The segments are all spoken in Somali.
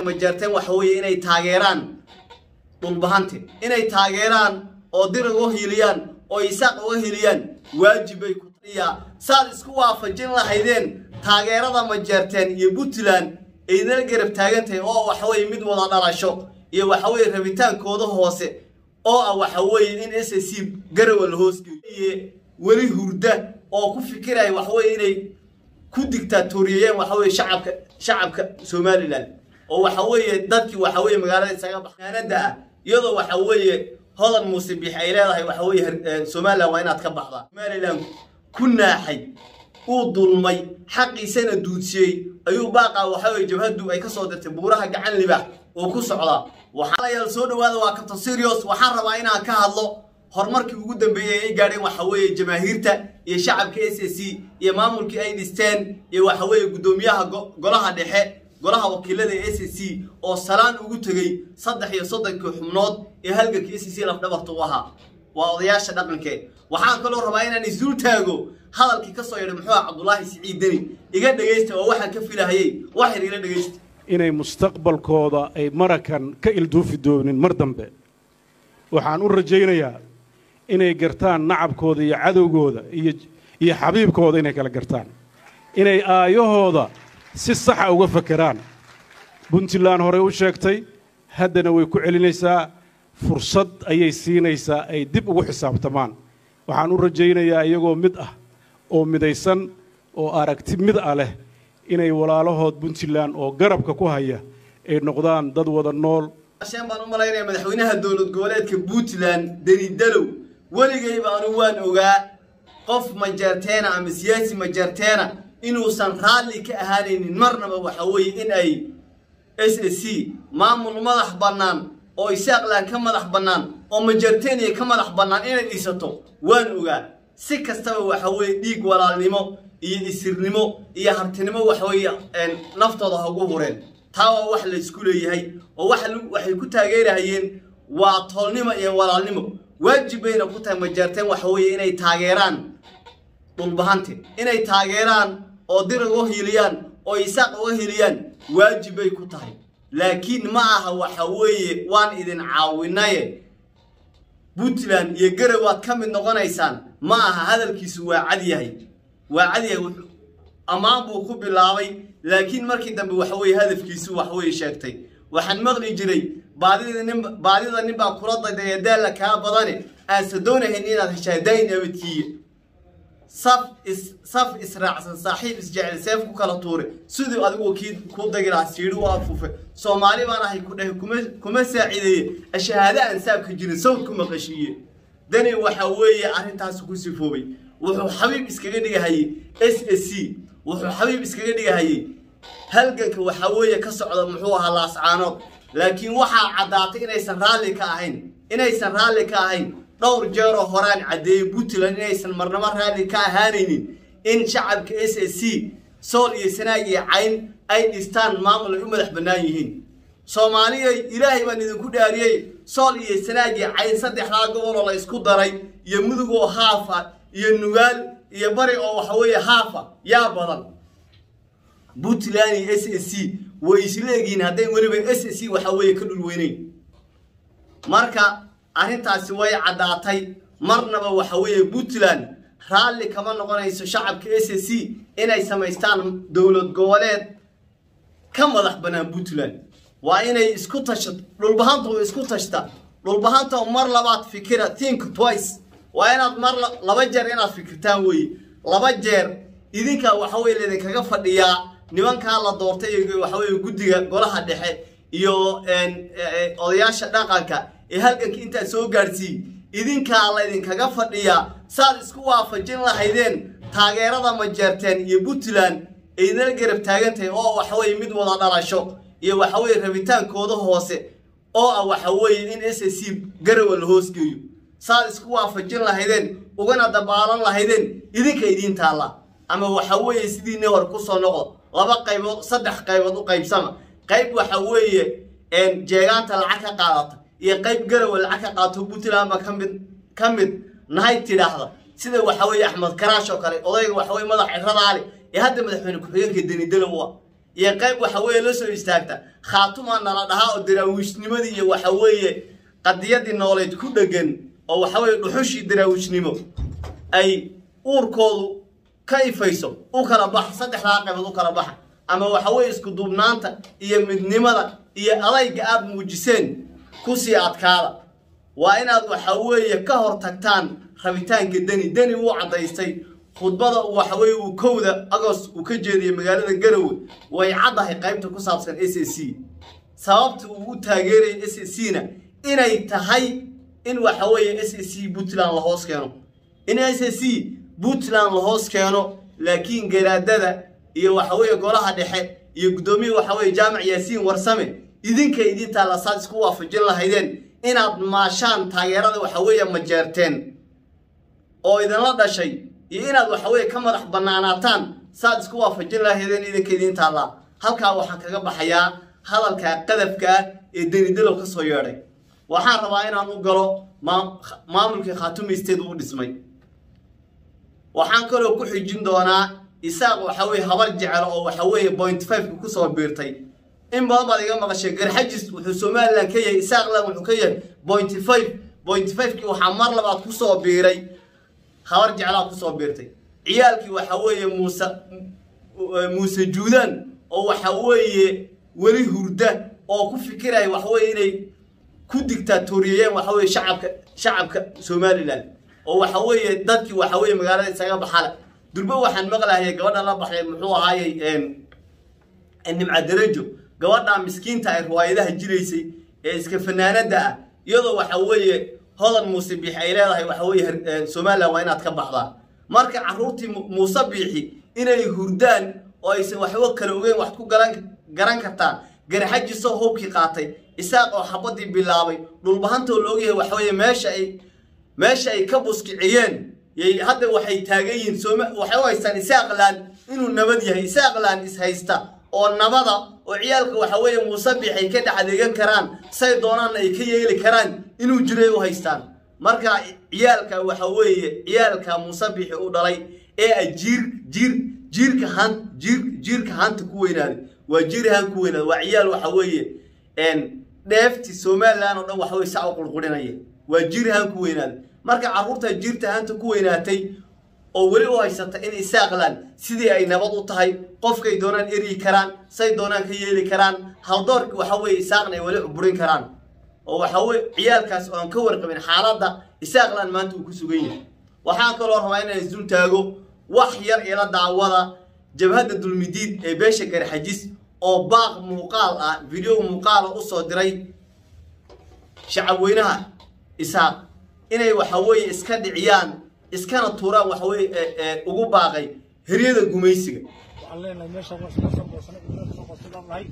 majeerteen waxa weeye inay taageeraan dhulbahante inay taageeraan oo dir uga hiliyaan oo isaaq uga hiliyaan waajib bay ku taiyaa saad isku waafajin lahaydeen taageerada majeerteen iyo puntland aydinala garab taagantahay oo waxaweye mid wada dhalasho iyo waxaweye rabitaankooda hoose oo ah waxa weeye in s c garawa la hoosgeeyo weli hurda oo ku fikiraya waxaweye inay ku digtaatoriyeen waxaweye shacabka shacabka somalilan oo waxa weeye dadkii waxa weeye magaalada isaga baxaanada ah iyadoo waxa weeye hodan muuse biix ay leedahay waxa weeye somalilan waa inaad ka baxdaa somalilan ku naaxay uu dulmay xaqiisana duudsiyey ayuu baaqa waxa weye jabhaddu ay ka soo dirtay buuraha gacan libaax oo ku socdaa waxaalayaal soo dhawaada waa kabta serios waxaan rabaa inaan ka hadlo horumarkii ugu dambeeyey ay gaadheen waxa weeye jamaahiirta iyo shacabka s c iyo maamulkii ay dhisteen iyo waxa weeye guddoomiyaha golaha dhexe golaha wakiilada ee s c oo salaan ugu tegey saddex iyo soddonkii xubnood ee halganka s c lafdhabarta u ahaa waa odayaasha dhaqankee waxaan kaloo rabaa inaan isdul taago hadalkii ka soo yadhay muxuu ah cabdulaahi siciid deni iga dhegaysta oo waxaan ka filahayey waxyar ila dhegaysta inay mustaqbalkooda ay marakan ka ilduufi doonin mar dambe waxaan u rajaynayaa inay gartaan nacabkooda iyo cadowgooda iyo iyo xabiibkooda inay kala gartaan inay aayahooda si saxa uga fakeraan puntland horey u sheegtay haddana way ku celinaysaa fursad ayay siinaysaa ay dib ugu xisaabtamaan waxaan u rajaynayaa iyagoo mid ah oo midaysan oo aragti mid ah leh inay walaalahood puntland oo garabka ku haya ay noqdaan dad wada nool sheen baan u malaynaya madaxweynaha dowlad goboleedka puntland deni dalow weligayba anu waan ogaa qof majeerteena ama siyaasi majeerteena inuusan raalli ka ahaanaynin marnaba waxa weeye in ay s s c maamul madax bannaan oo isaaqlan ka madax bannaan oo majeerteeniya ka madax bannaan inay dhisato waan ogaa si kastaba waxa weeye dhiig walaalnimo iyo isirnimo iyo hartinimo waxweeye naftooda ha ugu hureen taa waa wax la isku leeyahay oo waxay ku taageerahayeen waa toolnimo iyo walaalnimo waajib bayna ku tahay majeerteen waxa weeye inay taageeraan dhulbahante inay taageeraan oo dir uga hiliyaan oo isaaq uga hiliyaan waajib bay ku tahay laakiin ma aha waxa weeye waan idin caawinaye puntland iyo garow waad ka mid noqonaysaan ma aha hadalkiisu waa cad yahay waa cad yahay ammaan buu ku bilaabay laakiin markii dambe waxa weeye hadafkiisu wax weeye sheegtay waxaan maqli jiray baadida nin baadida nin baa kula dayday daalla kaa badane aanse doonahayn inaad heshaa dayn abadkiiya saf is saf israacsan saaxiib isjecel seef ku kala tuure siduu adigu kii ku dagi lahaa siidhi u afuufe soomaali baan ahay ku dhahay kuma kuma saacideeye ashahaado aan saabka jirin sawd ku maqashiiye dani waxa weeye arrintaas ku sifoobay wuxuu xabiib iskaga dhigahayey s s c wuxuu xabiib iskaga dhigahayey halganka waxaa weeye ka socda muxuu ahaa laascaanood laakiin waxaa caddaatay inaysan raalli ka ahayn inaysan raalli ka ahayn dhowr jeeroo horaan caddeeyey puntland inaysan marnabo raalli ka ahaanaynin in shacabka s s c sool iyo sanaag iyo cayn ay dhistaan maamul ay u madax bannaan yihiin soomaaliyay ilaahay baan idinku dhaariyey sool iyo sanaag iyo cayn saddexdaa goboloo la isku daray iyo mudug oo haafa iyo nugaal iyo bari oo waxa weeye haafa yaa badan puntland iyo s s c way isleegihiin hadday weliba s s c waxa weeye ka dhul weyneyn marka arrintaasi way caddaatay marnaba waxa weeye puntland raalli kama noqonayso shacabka s s c inay samaystaan dowlad goboleed ka madax bannaan puntland waa inay isku tashato dhulbahanta way isku tashta dhulbahanta mar labaad fikira think twice waa inaad mar laba jeer inaad fikirtaan weeye laba jeer idinkaa waxa weye laydinkaga fadhiyaa nimankaa la doortay iyo waxa weye guddiga golaha dhexe iyo odayaasha dhaqanka ee halganka intaad soo gaadhsiiy idinkaa laydinkaga fadhiyaa saad isku waafajin lahaydeen taageerada majeerteen iyo puntland aydinala garab taagantahay oo waxaweye mid wada dhalasho iyo waxaweye rabitaankooda hoose oo ah waxa weeye in s s c garawa la hoosgeeyo saad isku waafajin lahaydeen ugana dabaalan lahaydeen idinka idiin taalla ama waxa weeye sidiinii hore kusoo noqdo laba qaybood saddex qaybood u qaybsama qayb waxa weeye jeegaanta lacag ka qaadata iyo qayb garawa lacag ka qaadato puntland ba kamid ka mid nahay tidhaahda sida waxa weeye axmed karaash oo kale odayga waxa weye madax ciradaale ee hadda madaxweyne ku-xigeenka denidalow ah iyo qayb waxa weeye la soo istaagta khaatumaa nala dhahaa oo daraawiisnimadii iyo waxa weeye qadiyadii nooleed ku dhegan oo waxa weeye dhuxushii daraawiisnimo ay uurkoodu ka ifayso u kala baxa saddexdaa qaybood u kala baxa ama waxa weeye isku duubnaanta iyo midnimada iyo adayga aad muujiseen kusii adkaada waa inaad waxa weeye ka hor tagtaan rabitaanka deni deni wuu caddaystay khudbada waxa weeye uu kowda agost uu ka jeediyey magaalada garowe way caddahay qaybta ku saabsan s a c sababta uu u taageeraya s a c na inay tahay in waxa weeye s a c puntland la hoos keeno in s a c puntland la hoos keeno laakiin garaadada iyo waxa weeye golaha dhexe iyo guddoomiya waxa weeye jaamac yaasiin warsame idinka idintaa lasaad isku waafajin lahaydeen inaad maashaan taageerada waxa weeye majeerteen oo idinla dhashay iyo inaad waxa weeye ka madax bannaanaataan saad isku waafajin lahaydeen idinka idintaallaa halkaa waxaan kaga baxayaa hadalka qadafka ah ee denidalow ka soo yeedhay waxaan rabaa inaan u galo maamulkii khaatumeysteed uu dhismay waxaan kaloo ku xijin doonaa isaaq waxa weeye habar jecel oo waxa weeye point fiveka kusoo biirtay in badan baad iga maqashay garxajis wuxuu somalilan ka yahay isaaqlan wuxuu ka yahay point five point fivekii waxaa mar labaad kusoo biiray habar jeclaa kusoo biirtay ciyaalkii waxa weeye muuse muuse juudaan oo waxa weeye weli hurda oo ku fikiraya waxa weeye inay ku digtaatoriyeen waxa weeye shacabka shacabka somalilan oo waxa weeye dadkii waxa weeye magaalada isaga baxale durbo waxaan maqlahayay gabadha la baxday muxuu ahaayey nimca darajo gabadha miskiinta ay riwaayadaha jiraysay ee iska fanaanada ah iyadoo waxa weeye hodan muuse biixi ay leedahay waxa weeye somalilan waa inaad ka baxdaa marka carruurtii muuse biixi inay hurdaan oo aysan waxba kala ogeyn wax ku garan garan kartaan garxajisoo hubkii qaatay isaaq oo xabadii bilaabay dhulbahantoo la ogyahay waxa weeye meesha ay meesha ay ka buskiciyeen yay hadda waxay taagan yihiin sooma waxay u haystaan isaaqlan inuu nabad yahay isaaqlan is haysta oo nabada oo ciyaalka waxa weeye muuse biixay ka dhex adeegan karaan say doonaanna ay ka yeeli karaan inuu jiray u haystaan marka ciyaalka waxa weeye ciyaalka muuse biixi u dhalay ee a jiir jiir jiirka han jiir jiirka hanta ku weynaaday waa jiir han ku weynaaday waa ciyaal waxa weeye dheefti somalilan oo dhan waxa weye saa u qurqurinaya waa jiir han ku weynaaday marka carruurta jiirta hanta ku weynaatay oo weli u haysata in isaaqlan sidii ay nabad u tahay qofkay doonaan eryi karaan say doonaan ka yeeli karaan haldoorki waxa weeye isaaqna ay weli cuburin karaan oo waxa weye ciyaalkaas oo aan ka warqabin xaaladda isaaqlan maanta uu ku sugan yahay waxaan kaloo rabaa inaan isdul taago wax yar ila daawada jabhadda dulmidiid ee beesha garxajis oo baaq muuqaal ah video muuqaala u soo diray shacabweynaha isaaq inay waxa weeye iska dhiciyaan iskana tuuraan waxa weeye ugu baaqay heryada gumaysiga waxaan leenahay meeshaan waa iska soo goosnay idinka soo goostay baan nahay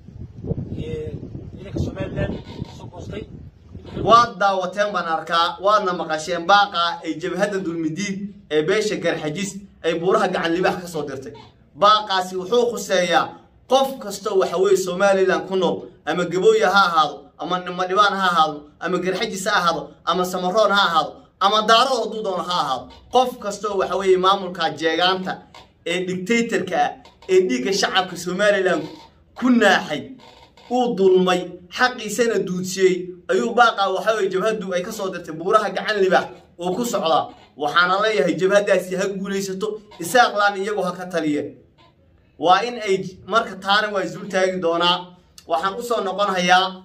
ciidanka somaliland soo goostay waad daawateen baan arkaa waadna maqasheen baaqa ay jabhadda dulmidiid ee beesha garxajis ay buuraha gacan libax ka soo dirtay baaqaasi wuxuu khuseeyaa qof kastoo waxa weeye somalilan ku nool ama gabooya ha ahaado ama nimadhibaan ha ahaado ama garxajis ha ahaado ama samaroon ha ahaado ama daaro hadduu doono ha ahaado qof kastoo waxa weeye maamulka jeegaanta ee dictatorka ah ee dhiigga shacabka somalilan ku naaxay uu dulmay xaqiisana duudsiyey ayuu baaqaa waxa weye jabhaddu ay ka soo dirtay buuraha gacan libax oo ku socdaa waxaana leeyahay jabhaddaasi ha guulaysato isaaqlaan iyagu ha ka taliyeen waa in ay marka taana waa isdul taagi doonaa waxaan usoo noqon hayaa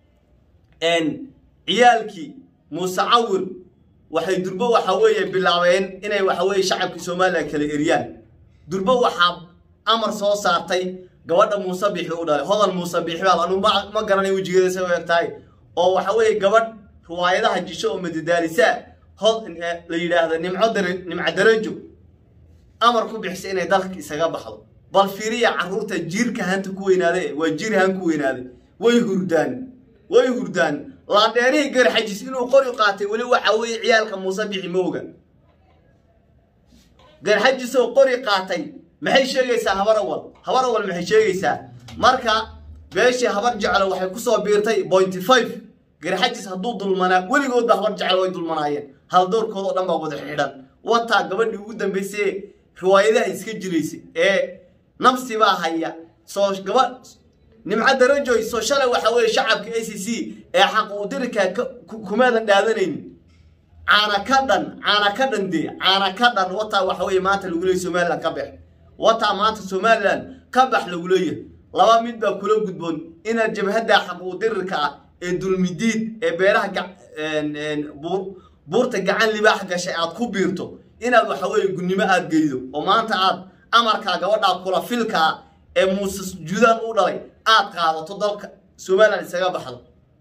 ciyaalkii muuse cawir waxay durbo waxa weeye bilaabeen inay waxa weeye shacabkii somalilan kala eriyaan durbo waxaa amar soo saartay gabadha muuse bixi u dhalay hodan muuse bixi baa anu ma ma garanay wejigeeda say u eg tahay oo waxa weeye gabadh riwaayadaha jisho oo madadaalisa hod la yidhaahdo nimco dara nimco darajo amar ku bixisay inay dalka isaga baxdo bal fiiriya carruurta jiirka hanta ku weynaade waa jiir han ku weynaaday way hurdaan way hurdaan laandheerihii garxajis inuu qori qaatay weli waxa weeye ciyaalka muuse bixi mooga garxajisoo qori qaatay maxay sheegaysaa habar awal habar awal maxay sheegaysaa marka beeshii habar jeclo waxay kusoo biirtay pointy five garxajis hadduu dulmanaa weligoodba habar jeclo way dulmanaayeen haldoorkoodao dhan baa wada xidhan wataa gabadhii ugu dambaysay riwaayadaha iska jiraysay ee nabsi baa haya soo gaba nimco darajoy soo shalay waxa weeye shacabka a c c ee xaq uu dirika kumaadan dhaadanaynin caana ka dhan caana ka dhan dee caana ka dhan wataa waxa weeye maanta lagu leeyahy somaliland ka bax wataa maanta somaliland ka bax lagu leeyahay laba mid baa kula gudboon inaad jabhadda xaq uu dirirka ah ee dulmidiid ee beeraha buurta gacan libaax gashay aad ku biirto inaad waxa weeye gunnimo aad geydo oo maanta aad amarkaa gabadhaa kula filkaa ee muuse judaan u dhalay aad qaadato dalka somaliland isaga baxdo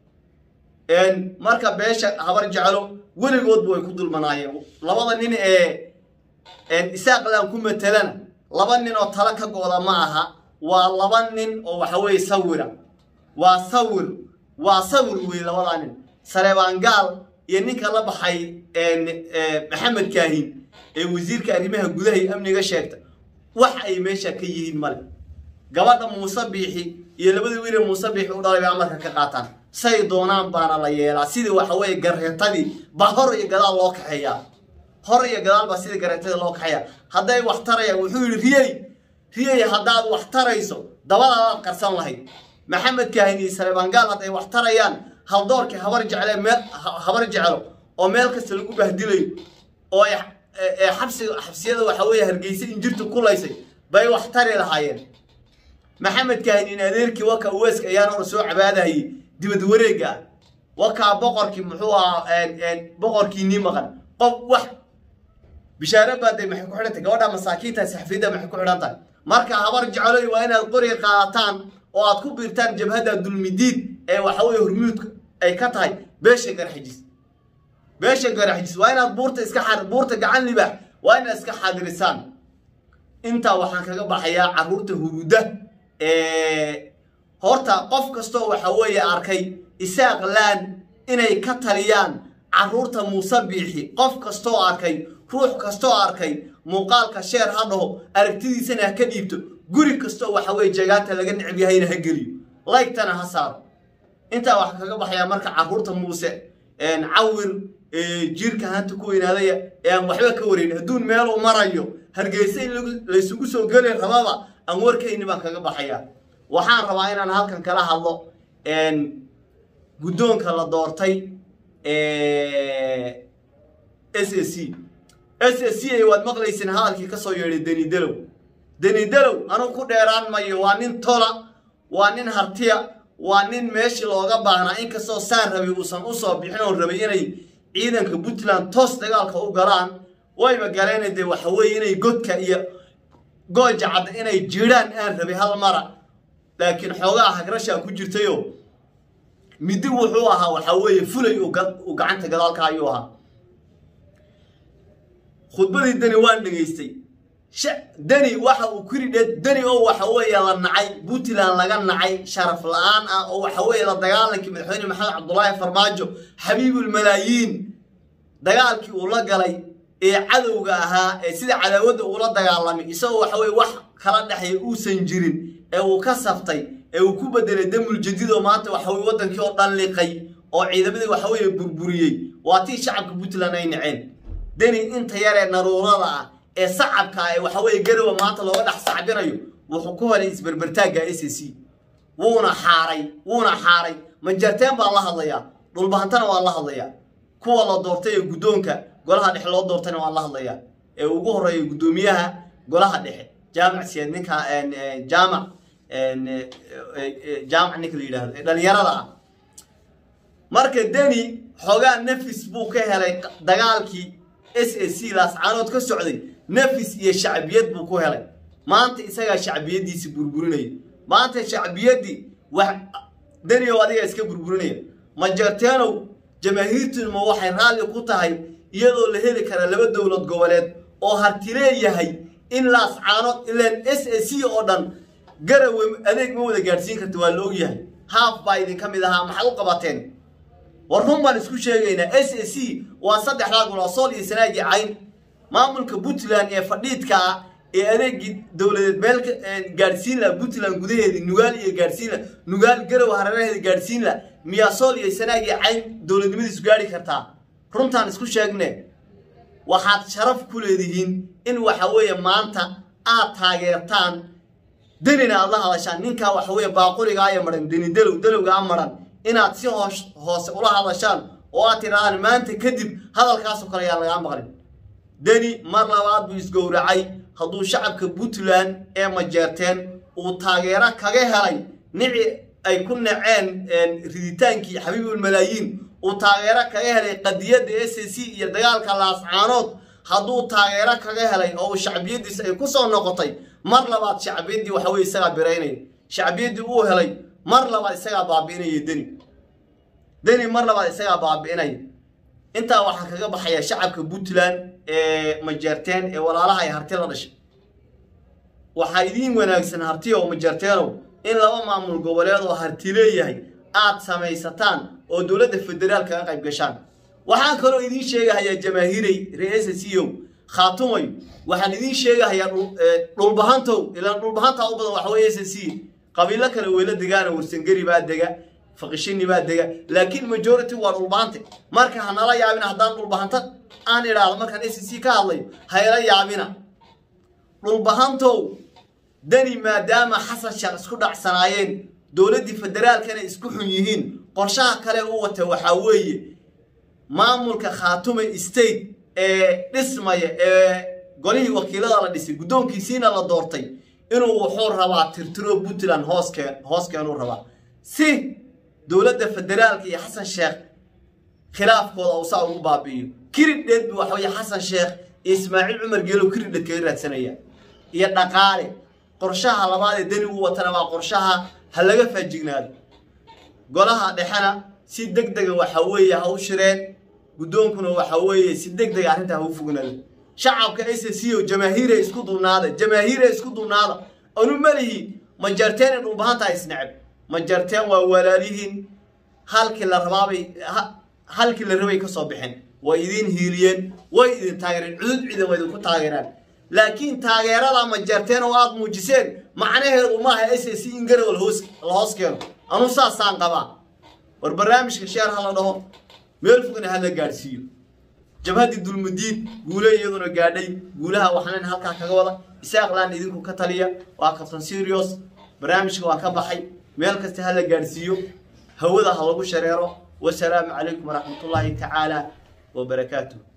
marka beesha habar jeclo weligoodba way ku dulmanaayeen labada nin ee isaaqlan ku matelana laba nin oo tala ka gooda ma aha waa laba nin oo waxa weeye sawira waa sawir waa sawir wey labadaa nin sareebaangaal iyo ninka la baxay maxamed kaahin ee wasiirka arrimaha gudaha iyo amniga sheegta wax ay meesha ka yihiin male gabadha muuse biixi iyo labadii wiile muuse biixi u dhalay bay amarka ka qaataan say doonaan baana la yeelaa sidii waxa weeye gareetadii baa hor iyo gadaal loo kaxeeyaa hor iyo gadaal baa sidii gareetadii loo kaxeeyaa hadday wax tarayaan wuxuu yidhi riyey riyey haddaad wax tarayso dabadaadaad qarsan lahayd maxamed kaahin iyo sareebaangaal hadday wax tarayaan haldoorkii habar jecle meel habar jeclo oo meel kasta lagu bahdilayo oo xabsiga xabsiyada waxa weeye hargeysa injirta kulaysay bay wax tari lahaayeen maxamed kaahin in adeerkii waka uweeska ayaan hor soo cabaadahayay dibad wareega ah wakaa boqorkii muxuu ahaa boqorkii nii maqan qof wax bishaare baaday maxay ku xidhan tahay gabadha masaakiinta saxafiyadda maxay ku xidhan tahay marka habar jecloy waa inaad qoriga qaadataan oo aad ku biirtaan jabhadda dulmidiid ee waxa weeye hormuudka ay ka tahay beesha garxijis beesha garxijis waa inaad buurta iska xad buurta gacan libaax waa inaad iska xadirisaan intaa waxaan kaga baxayaa carruurta huruda horta qof kastoo waxa weeye arkay isaaq laan inay ka taliyaan carruurta muuse biixi qof kastoo arkay ruux kastoo arkay muuqaalka sheer ha dhaho aragtidiisana ha ka dhiibto guri kastoo waxa weye jagaanta laga necab yahayna ha geliyo laygtana ha saaro intaa waxaa kaga baxayaa marka carruurta muuse cawir jiirka hanta ku weynaadaya ee aan waxba ka warayn adduun meeluu marayo hargeysa in laysugu soo geli rababa aan warkayni baan kaga baxayaa waxaan rabaa inaan halkan kala hadlo guddoonka la doortay s a c s a c ay waad maqlayseen hadalkii ka soo yeedhay deni dalow deni dalow anugu ku dheeraan mayo waa nin tola waa nin hartiya waa nin meeshii looga baahnaa inkastoo saan rabay uusan usoo bixin oo rabay inay ciidanka puntland toos dagaalka u galaan wayba galeen dee waxa weeye inay godka iyo gooja cadda inay jiraan aan rabay hal mara laakiin xoogaa hagrashaa ku jirtayo midi wuxuu ahaa waxa weeye fulay uu gacanta gadaalka ayuu ahaa khudbadii deni waan dhegaystay deni waxa uu ku yidhi deni oo waxa weeye la nacay puntland laga nacay sharaf la-aan ah oo waxa weeye la dagaalankii madaxweyne maxamed cabdulaahi farmaajo xabiibulmalaayiin dagaalkii uu la galay ee cadowga ahaa ee sida cadaawadda uula dagaalamay isagoo waxa weye wax kala dhexeeya uusan jirin ee uu ka saftay ee uu ku bedelay damul jadiid oo maanta waxa weye waddankii oo dhan liqay oo ciidamadii waxa weeye burburiyey waa tii shacabka puntland ay naceen deni inta yaree naruurada ah ee sacabka ee waxa weeye garowa maanta looga dhex sacbinayo wuxuu ku helay isberbertaagga s a c wuuna xaaray wuuna xaaray majarteen baan la hadlayaa dhulbahantana waan la hadlayaa kuwa la doortay ee guddoonka golaha dhexe loo doortayna waan la hadlayaa ee ugu horreeya guddoomiyaha golaha dhexe jaamac siyaad ninka jaamac jaamac ninka la yidhahdo ee dhalinyarada ah marka deni xoogaa nafis buu ka helay dagaalkii s a c laascaanood ka socday nafis iyo shacbiyad buu ku helay maanta isagaa shacbiyaddiisi burburinaya maanta shacbiyaddii wax deniyow adiga iska burburinaya majarteenow jamaahiirtunma waxay raalli ku tahay iyadoo la heli kara laba dowlad goboleed oo hartileeyahay in laascaanood ilaan s a c oo dhan garawe adeeg ma wada gaadhsiin karta waa la ogyahay haaf baa idinka mid ahaa maxaad u qabateen war run baan isku sheegaynaa s a c waa saddexdaa gol oo sool iyo sanaagii cayn maamulka puntland ee fadhiidka ah ee adeegii dowladeed meel gaadhsiin la puntland gudaheedii nugaal iyo gaadhsiin la nugaal garow hareeraheeda gaadhsiin la miyaa sool iyo sanaagii cayn dowladnimadiisu gaadhi kartaa runtaan isku sheegne waxaad sharaf ku leedihiin in waxa weeye maanta aad taageertaan denina aad la hadashaan ninkaa waxa weeye baaqurigaaya maran deni dalow dalowgaa maran inaad si hoos hoose ula hadashaan oo aad tidhahdaan maanta kadib hadalkaasoo kale ayaan lagaa maqlin deni mar labaad buu isgowracay hadduu shacabka puntland ee majeerteen uu taageero kaga helay nici ay ku naceen riditaankii xabiibulmalaayiin uu taageero kaga helay qadiyadda s c iyo dagaalka laascaanood hadduu taageero kaga helay oo uu shacbiyadiis ay ku soo noqotay mar labaad shacbiyaddii waxa weye isagaa biraynaya shacbiyaddii uu helay mar labaad isagaa baabi'inaya deni deni mar labaad isagaa baabi'inaya intaa waxaa kaga baxaya shacabka puntland ee majeerteen ee walaalaha ay harti la dhashay waxaa idiin wanaagsan harti oo majeerteenow in laba maamul goboleed oo harti leeyahay aad samaysataan oo dowladda federaal kaga qayb gashaan waxaan kaloo idiin sheegahayaa jamaahiirey reesa c o khaatumay waxaan idiin sheegahayaa dhulbahantow ilaan dhulbahantaa u badan waxa weye s c qabiilo kale weyla degaana warsangeri baa dega faqishini baa dega laakiin majority waa dhulbahante marka hanala yaabina haddaan dhulbahanta aan idhaahdo markaan s c ka hadlayo hayla yaabina dhulbahantow deni maadaama xasan sheekh isku dhacsanaayeen dowladdii federaalkana isku xun yihiin qorshaha kale u wata waxaa weeye maamulka khaatume state ee dhismaya ee golihii wakiilada la dhisay guddoonkiisiina la doortay inuu wuxuu rabaa tirtiro puntland hooskeen hooskeenuu rabaa si dowladda federaalka iyo xasan sheekh khilaafkooda uu saa ugu baabi'iyo kiridheed bu waxa weye xasan sheekh iyo ismaaciil cumar geelow kiridheed kaga raadsanaya iyo dhaqaale qorshaha labaad ee deni u watana waa qorshaha ha laga faajignaado golaha dhexena si deg dega waxa weeye ha u shireen guddoonkuna waxa weeye si deg dega arrintaa ha u fognaado shacabka s c o jamaahiire isku duubnaada jamaahiire isku duubnaada anu malihi majarteen in dhulbahanta isneceb majarteen waa walaalihiin halkii la rabaabay halkii la rabay ka soo bixin way idin hiiliyeen way idin taageereen cudud ciidan waa idinku taageeraan laakiin taageerada majarteen oo aad muujiseen macnaheedu maaha s c in garow la hoos keeno anu saasaan qabaa war barnaamijka sheer ha la dhaho meel fogna ha la gaadhsiiyo jabhaddii dulmudiin guule iyaduna gaadhay guulaha waxaan halkaa kaga wada isaaqlaan idinku ka taliya waa kabtan serios barnaamijka waa ka baxay meel kasta ha la gaadhsiiyo hawada ha lagu shareero wasalaamu calaykum waraxmatullaahi tacaala wabarakaatuh